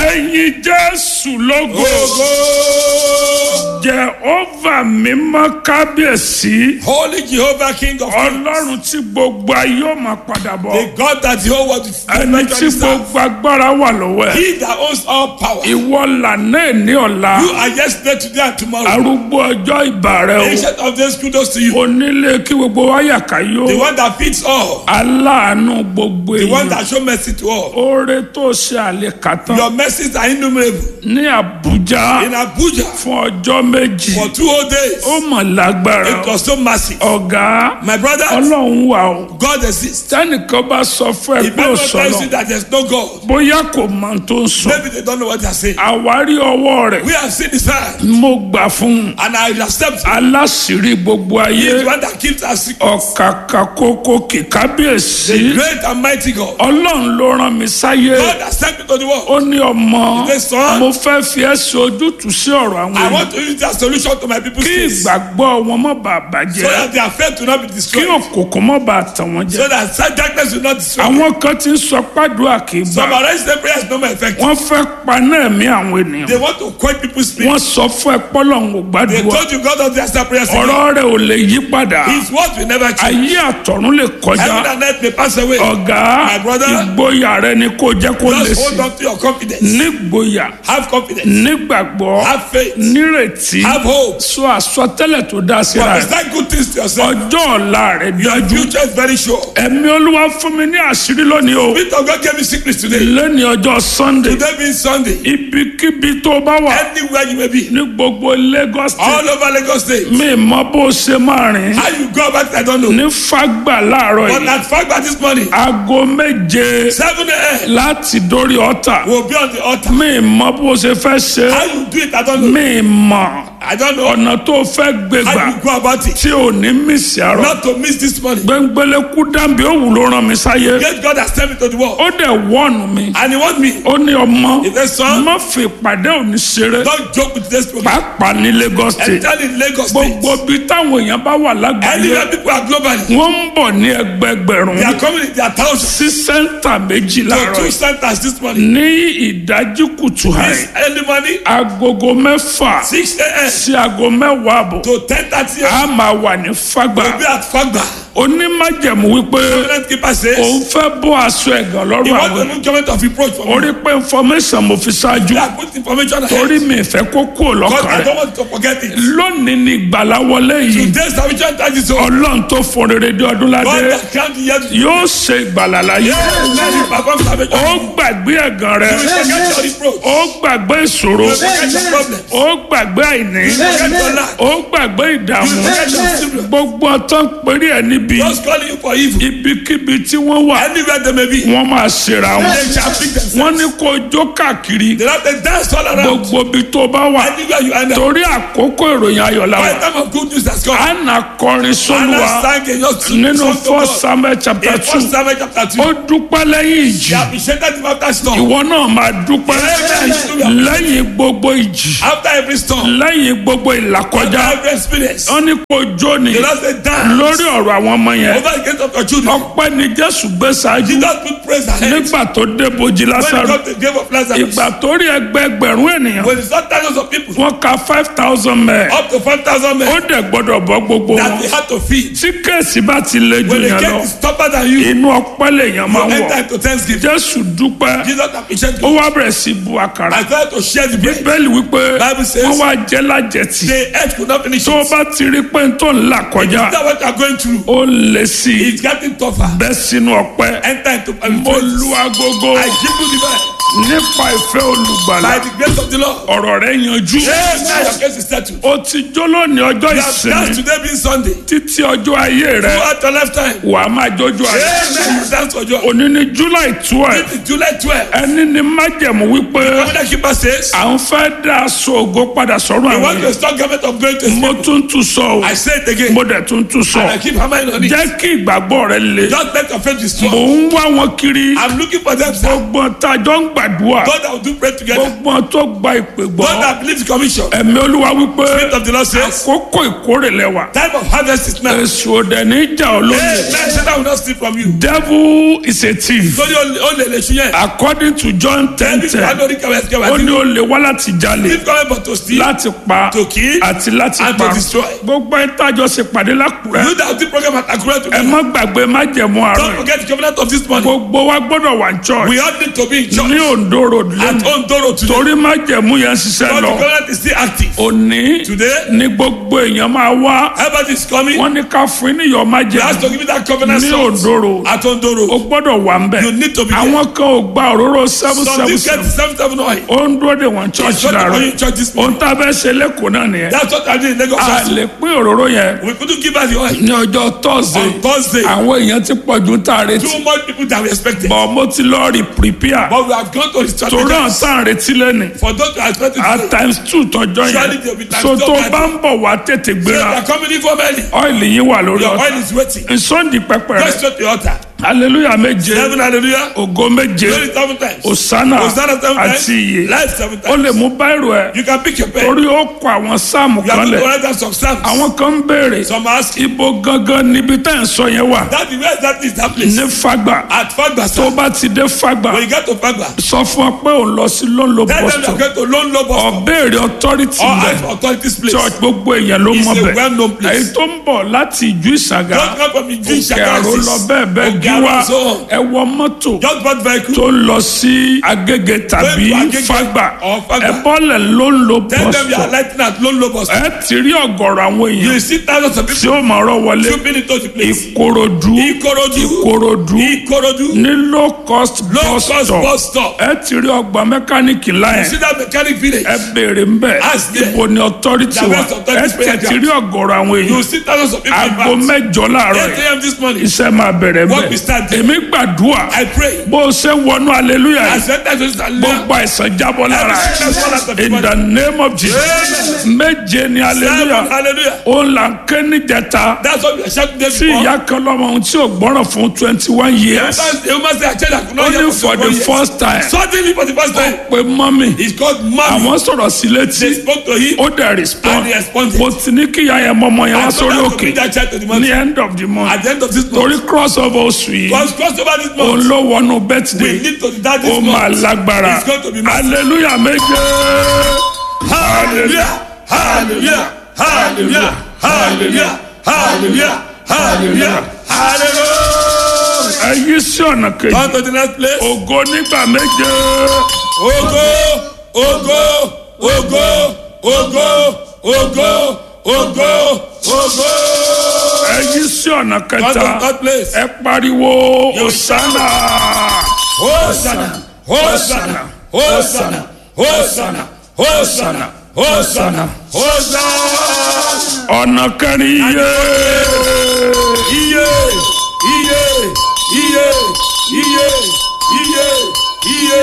ẹ̀yin jésù lógo Ogo. jehova mímọ́ kábíyèsí Holy Jehovah, King of kings. ọlọ́run tí gbogbo ayé ó máa padà bọ̀ The God that the whole world is ẹni tí gbogbo agbára wà lọ́wọ́ ẹ̀ He that owns all power. ìwọ lànà ní ọ̀la You are yesterday, today, and tomorrow. arúgbó ọjọ́ ìbà rẹ o Ancient of days, kudos to you. onílé kí gbogbo wáyà ká yó The one that feeds all. aláàánú gbogbo The one èèyàn that show mercy to all. oore tó ṣe àlekàtàn Your mercies are innumerable. ní àbújá In Abuja, fún ọjọ́ méjì for two whole days, ó mọ̀ lágbára it was so massive. ọ̀gá My brother, ọlọ́run wà o God exists. tẹ́nìkan bá sọ fún ẹ If pé ò anyone tells you sọ̀rọ̀ that there's no God, bóyá kò mọ ohun tó ń sọ maybe they don't know what they're saying. àwárí ọwọ́ rẹ̀ We have seen his hand, mo gbà fún un and I accept him. aláṣìírí gbogbo He ayé is the one that keeps us secret. ọ̀kàkà kókó kìkábíyèsí The great and mighty God. ọlọ́run ló rán mi sáyé God has sent me to the world. ó ní ọmọ He said, "Son, mo fẹ́ fi ẹ́ ṣe ojútùú sí ọ̀rọ̀ àwọn I èèyàn want to use that solution to my people's kí case. So ìgbàgbọ́ wọn má bàa bàjẹ́ that their faith will not be kí destroyed. òkùnkùn má bàa tàn wọ́n jẹ So that such darkness will not destroy. àwọn kan ti ń sọ pàdúrà kì í Some gbà arrest them prayers no more effective. wọ́n fẹ́ paná ẹ̀mí àwọn ènìyàn They want to quench people's spirit. wọ́n sọ fún ẹ pọ́lọ́hún ò They gbàdúrà told you God doesn't answer prayers. again. ọ̀rọ̀ rẹ̀ ò lè yí padà His word will never change. ayé àtọ̀run lè kọjá Heaven and earth may pass away. ọ̀gá My brother, ìgboyà rẹ ni kò jẹ́ kó lè Just sí hold on to your confidence. nígboyà Have confidence. nígbàgbọ́ Have faith. nírètí Have hope. sọ àsọtẹ́lẹ̀ tó dá síra rẹ̀ Prophesy good things to yourself. ọjọ́ ọ̀la rẹ̀ Your dájú future is very sure. ẹ̀mí olúwa fún mi ní àṣírí lónìí o Spirit of God gave me secrets today. lẹ́ni ọjọ́ sunday Today being Sunday. ibikíbi tó bá wà Anywhere you may be. ní gbogbo lagos state All over Lagos State. mi mọ bó ṣe máa rìn How you go about it, I don't know. ní fagbà láàárọ̀ But yìí at fact by this morning, aago méje 7 a.m. láti dórí ọ̀tà will be on the altar. mi mọ bó ṣe fẹ́ ṣe How you do it, I don't know. mi mọ I don't know. ọ̀nà tó fẹ́ gbé gbà How you go about it. tí ò ní mísì àárọ̀ Not to miss this morning. gbẹngbẹlẹ́kú dàbí òwú ló rán mi sáyé Yet God has sent me to the world. ó dẹ̀ wọ́ọ̀nù mi And He wants me. ó ní ọmọ He said, son, má fi ìpàdé òní ṣeré don't joke with this program. pàápàá ní lagos state Especially in Lagos State. gbogbo bí táwọn èèyàn bá wà lágbàáyé Anywhere people are globally. wọ́n ń bọ̀ ní ẹgbẹgbẹ̀rún They are coming in their thousands. sí sẹ́ńtà méjì To láàárọ̀ two yìí. centers this morning. ní ìdájí kùtù This àì early morning, agogo mẹ́fà 6 a.m. sí aago mẹ́wàá àbọ̀ to 10.30 a.m. a máa wà ní fagbà We'll be at Fagba. onímájẹ̀mú wípé Covenant keeper says, òun fẹ́ bọ́ aṣọ ẹ̀gàn He lọ́rùn wants àwọn the movement of reproach from me. orí pé information mo fi ṣáájú They are put information ahead. torí mi ìfẹ́ kó kúrò God, lọ́kàn I rẹ̀ don't want to forget it. lónìí ni ìgbàlá wọlé yìí Today's salvation time is over. ọlọ́run tó fún rere dé ọdún God ládé has crowned the year to yóò ṣe ìgbàlá láyé Let him perform salvation. ó gbàgbé ẹ̀gàn rẹ̀ You will forget your reproach. ó gbàgbé ìṣòro You will forget your problems. ó gbàgbé àìní You will forget your lack. ó gbàgbé ìdààmú You will forget your children. gbogbo ọtán péré ẹ níbi Just calling you for evil. ibikíbi tí wọ́n wà Anywhere they may be. wọ́n máa ṣèrà wọn They shall pick themselves. wọ́n ní kó jó káàkiri They have to dance all around. gbogbo ibi tó bá wà Anywhere you end up. torí àkókò ìròyìn ayọ̀ la By wà the time of good news has come. àna kọrin Anna sólùwà sang in just nínú first samuel chapter In two first Samuel chapter two. ó dúpẹ́ lẹ́yìn ìjì They appreciated him after storm. ìwọ náà máa dúpẹ́ Amen. lẹ́yìn gbogbo ìjì After every storm. lẹ́yìn gbogbo After ìlàkọjá every experience. wọ́n ní kó jó ni The Lord said dance. lórí ọ̀rọ̀ àwọn ọmọ yẹn Over the gate of your children. ọpẹ́ ni jésù gbé ṣáájú Jesus put praise ahead. nígbà tó dé bojì When he lásàrò got to the grave of Lazarus. ìgbà tó rí ẹgbẹẹgbẹ̀rún ènìyàn When he saw thousands of people. wọ́n ka five thousand mẹ́ẹ̀ Up to 5,000 men. ó dẹ̀ gbọ́dọ̀ bọ́ gbogbo That wọn they had to feed. tí kéèsì bá ti le jù When the yẹn lọ gate is tougher than you. inú ọpẹ́ lèèyàn máa You ń wọ̀ enter into thanksgiving. jésù dúpẹ́ Jesus appreciated ó you. wá bẹ̀rẹ̀ sí bu àkàrà I tried to share the bread. bíbélì wípé Bible says- wọ́n wá jẹ́ lájẹtì The earth could not finish tó o it. bá ti rí pé n tó ń là kọjá That's what you are going through. ó lè sí i It's getting tougher. bẹ́ sínú ọpẹ́ Enter into mo lu agogo I give you the bed. nípa ìfẹ́ olùgbàlà By the grace of the Lord. ọ̀rọ̀ rẹ̀ yanjú Yes, now your case is settled. o ti jó lónìí ọjọ́ You have ìsinmi danced today being Sunday. títí ọjọ́ ayé rẹ Throughout your lifetime. wà á máa jójú ayé Yes, now you dance for joy. òní ní july twelve It is July 12. ẹni ní májẹ̀mú wípé Covenant keeper says, à ń fẹ́ dá aṣọ ògo padà sọ́run We àwọn want èèyàn to stop government of going to mo tún tún sọ o I say it again. mo dẹ̀ tún tún sọ And I keep hammering on it. jẹ́ kí ìgbàgbọ́ rẹ le Just let your faith be mò strong. ń wá wọn kiri I'm looking for them, sir. gbogbo tajọ́ ń gbàdúrà God that will do pray together. gbogbo wọn tó gba ìpè gbọ́ God that believes the commission. ẹ̀mí olúwa wípé Spirit of the Lord says, àkókò ìkórè lẹ́wà time of harvest is now. èsù òdẹ ní ìjà olómi Hey, man, Satan will not steal from you. devil is a thief Lórí ó lè lè ṣu yẹn. according to john ten Ẹbí ten kan lórí kẹwàá ẹsẹ̀ kẹwàá ó ní tí ó lè wá láti jalè Leave comment but to steal. láti pa To kill àti láti and to pa destroy. gbogbo ẹ̀ tájọ ṣe pàdé lákùrẹ́ You that do program at Akure ẹ together. má gbàgbé májẹ̀mú Don't àárọ̀ forget the covenant of this morning. gbogbo wa gbọ́dọ̀ wà ní church We all need to be in church. ní Ondo road At lẹ́nu Ondoro today. torí májẹ̀mú yẹn ń ṣiṣẹ́ But the lọ covenant is still active. òní Today, ní gbogbo èèyàn máa wá everybody is coming. wọ́n ní ká fún yín níyọ̀ You have to májẹ̀mú give me that covenant ní salt. Ondo road At o Ondoro. gbọ́dọ̀ wà ń bẹ̀ You need to be there. àwọn kan ò gba òróró seven Some seven did get seven seven seven oil. ó ń dúró de wọn church It's not for you láàárọ̀ in church this ohun morning. tá a fẹ́ ṣe lẹ́kọ̀ọ́ náà nìyẹn That's what I did in Lagos. a also. lè pín òróró yẹn We couldn't give her the oil. ní ọjọ́ thursday On Thursday, àwọn èèyàn ti pọ̀ ju tá a retí too much people that we expected. bọ̀ mo ti lọ rí prepare But we have gone to the torí àwọn strategy. tá a retí lẹ́nu For those who are expected at to times two tọjọ́ Surely yẹn there will be times so two tó times. bá ń bọ̀ wá tètè They gbéra are coming in from early. ọ́ìlì yín wà lórí Your ọ̀tá oil is waiting. nsọ́ndì pẹpẹ Go rẹ straight to the altar. hallelujah méje Seven hallelujah. ògo méje Glory seven times. osana Hosanna seven times. àti iye Life seven ó lè times. mú báírò ẹ You can pick your pen. torí ó kọ àwọn sáàmù You have kan to lẹ̀ write down some psalms. àwọn kan ń béèrè Some ask, ibo gangan níbi tá à ń sọ yẹn wà that where exactly is that place? ní fagba At Fagba, tó sir. bá ti dé fagba When you get to Fagba, sọ fún ọ pé òun lọ sí lọ́nlọ́ tell them you are bọ́sítọ̀ going to Lone Low bus stop. ọ̀bẹ́ẹ̀rẹ̀ authority Or bẹ̀ ask for authorities place. church gbogbo èèyàn ló It's mọ a bẹ̀ well-known place. èyí tó ń bọ̀ láti ìjú ìsàgà Don't come from Ijin kẹrò lọ bẹ́ẹ̀ bẹ́ẹ̀ gíwá so on. ẹ wọ mọ́tò Just bought vehicle. tó ń lọ sí agége tàbí Going to Agege fagba or Fagba. ẹ bọ́lẹ̀ ló ń lo Tell them you are bọ́sítọ̀ lighting at Lone Low bus stop. ẹ ti rí ọ̀gọ̀rọ̀ àwọn You èèyàn see thousands of tí people ó máa rọ́ wọlé trooping into the place. ìkòròdú Ikorodu. ìkòròdú Ikorodu. ní low cost Low bus cost stop bus stop. ẹ ti rí ọgbà mẹkáníìkì láyẹn See that mechanic village. ẹ béèrè ń bẹ Ask them. ibo ni authority The wa best authority ẹ prayer ti ti rí ọ̀gọ̀rọ̀ àwọn You èèyàn see thousands of people in aago fact. mẹ́jọ láàárọ̀ 8 yìí a.m. this morning. iṣẹ́ máa bẹ̀rẹ̀ Work bẹ́ẹ̀ will start. èmi gbàdúrà I pray. bó o ṣe wọnú hallelujah I yìí said that to Sister Leah. gbogbo àìsàn jábọ́ lára Every sickness fall out of ẹ̀ your in the name of Jesus méje ni Seven, hallelujah hallelujah. ó là ń ké níjẹta That's what we are shouting there tí before. ìyá kan lọ́mọ ohun tí ò gbọ́ràn fún twenty one years Sometimes the woman say, I tell you, I could not hear only for for the 21 years. first time Suddenly for the first time, pé mọ́mì he's called mommy. àwọn sọ̀rọ̀ sí létí They spoke to him. ó dẹ̀ respond And he responded. mo ti ní kí ìyá yẹn mọ ọmọ yẹn wá I told sórí her to òkè bring that child to the ní mountain. end of the month At the end of this torí month, cross over oṣù yìí once crossed over this òun month, ló wọnú we birthday need to that ó this máa month. lágbára It's going to be massive. hallelujah méje Hallelujah, hallelujah, hallelujah, hallelujah, hallelujah, hallelujah, hallelujah. ẹ yí sí ọ̀nà kejì On to the next place. ògo nígbà méje Ogo, ogo, ogo, ogo, ogo, ogo, ogo. ẹ yí sí ọ̀nà On to kẹta the third place. ẹ pariwo osana Hosanna, Hosanna, Hosanna, Hosanna, Hosanna, Hosanna, Hosanna. ọ̀nà kẹrin yé Iye, iye, iye, iye, iye, iye,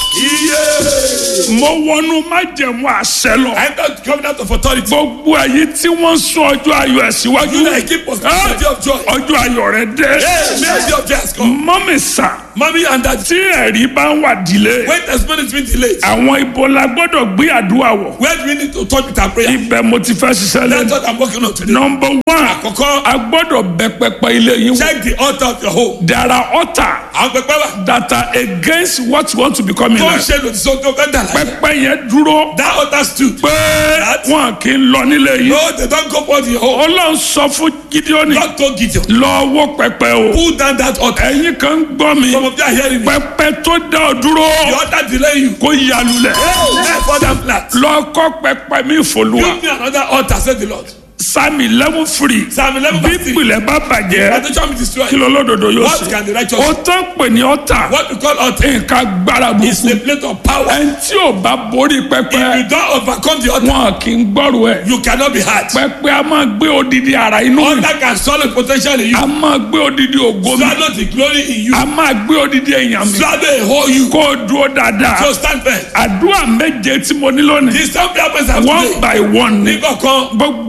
iye. mo wọnú májẹ̀mú àṣẹ lọ I enter the covenant of authority. gbogbo èyí tí wọ́n ń sún ọjọ́ ayọ̀ ẹ̀ síwájú You like keep us the of joy. ọjọ́ ayọ̀ rẹ dé Hey, may the of joy has come. mọ́mì sà Mommy and daddy, tí ẹ̀rí bá ń wà dílé when testimony is being delayed, àwọn ibo la gbọ́dọ̀ gbé àdúrà wọ̀ where do we need to touch with our prayer? ibẹ̀ mo ti fẹ́ ṣiṣẹ́ That's lẹ́nu what I'm working on today. nọmba one Àkọ́kọ́, a gbọ́dọ̀ bẹ pẹpẹ ilé yín wò check the altar of your home. there are altar Àwọn pẹpẹ wà. that are against what you want to become in Tó ń life ṣe lòdì sóhun tó fẹ́ dà láyé. pẹpẹ yẹn dúró That altar stood. pé wọn kì í lọ nílé yín No, they don't go for the home. ọlọ́run sọ fún gideoni God told Gideon, lọ wó pẹpẹ o pull down that altar. ẹ̀yin kan ń gbọ́ mi Some of you are hearing me. pẹpẹ tó dá ọ dúró The altar delay you. kó yalulẹ̀ Hey, let for that flat. lọ kọ́ pẹpẹ mi fòlùwà Give me another altar, said the Lord. sami eleven free Psalm 11 bí verse 3. ìpìlẹ̀ bá bàjẹ́ Foundation be destroyed. kí ló lódodo yóò What ṣe can the righteous o tán pè ní ọ̀tà What we call altar nǹkan gbára is burúkú a plate of power. ẹni tí ò bá borí If pẹpẹ you don't overcome the altar, wọn kì í gbọ́rù ẹ̀ you cannot be hard. pẹpẹ a máa gbé odidi ara inú mi Altar can swallow the potential in you. a máa gbé odidi ògo mi Swallow the glory in you. a máa gbé odidi èèyàn mi Swallow a whole you. kó o dúró dáadáa So stand firm. àdúrà méje tí mo ní lónìí The same purpose as one today. by one ni Nígbà kan, gbogbo ẹ̀ ní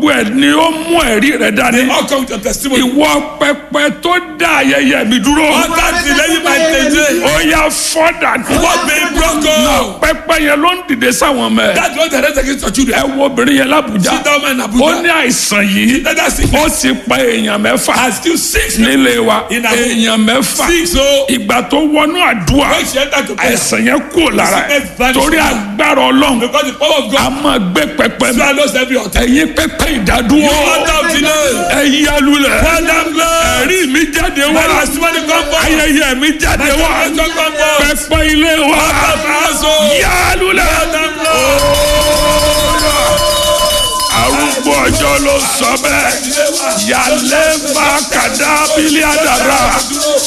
ni ó mú ẹ̀rí rẹ dání. All come with your testimony. ìwọ pẹpẹ tó dá ayẹyẹ mi dúró. All that delay my day. ó yá fọ́dà ní. What been broken? pẹpẹ yẹn ló ń dìde sáwọn mẹ. That's what the rest against your children. ẹ wo obìnrin yẹn lábùjá. Sit down man in ó Abuja. ní àìsàn yìí. Let us see. ó ti pa èèyàn mẹ́fà. Has still six. nílé wa In a- èèyàn mẹ́fà. Six o. ìgbà tó wọnú àdúrà When she enter to prayer. àìsàn yẹn kú lára ẹ̀ Sickness vanished. torí agbára ọlọ́run Because the power of a God máa gbé pẹpẹ mi. swallows every altar. ẹ̀yin pẹpẹ ìdádúró You altar of delay. ẹ̀yin alulẹ̀ Father blood. ẹ̀rí mi jáde wá My testimony come forth. ayẹyẹ mi jáde wá My testimony come forth. pẹpẹ ilé wa Altar of household. yálulẹ̀ Father blood. arúgbó ọjọ́ ló sọ bẹ́ẹ̀ yálẹ́ bá kàdá bílíọ̀dàrà.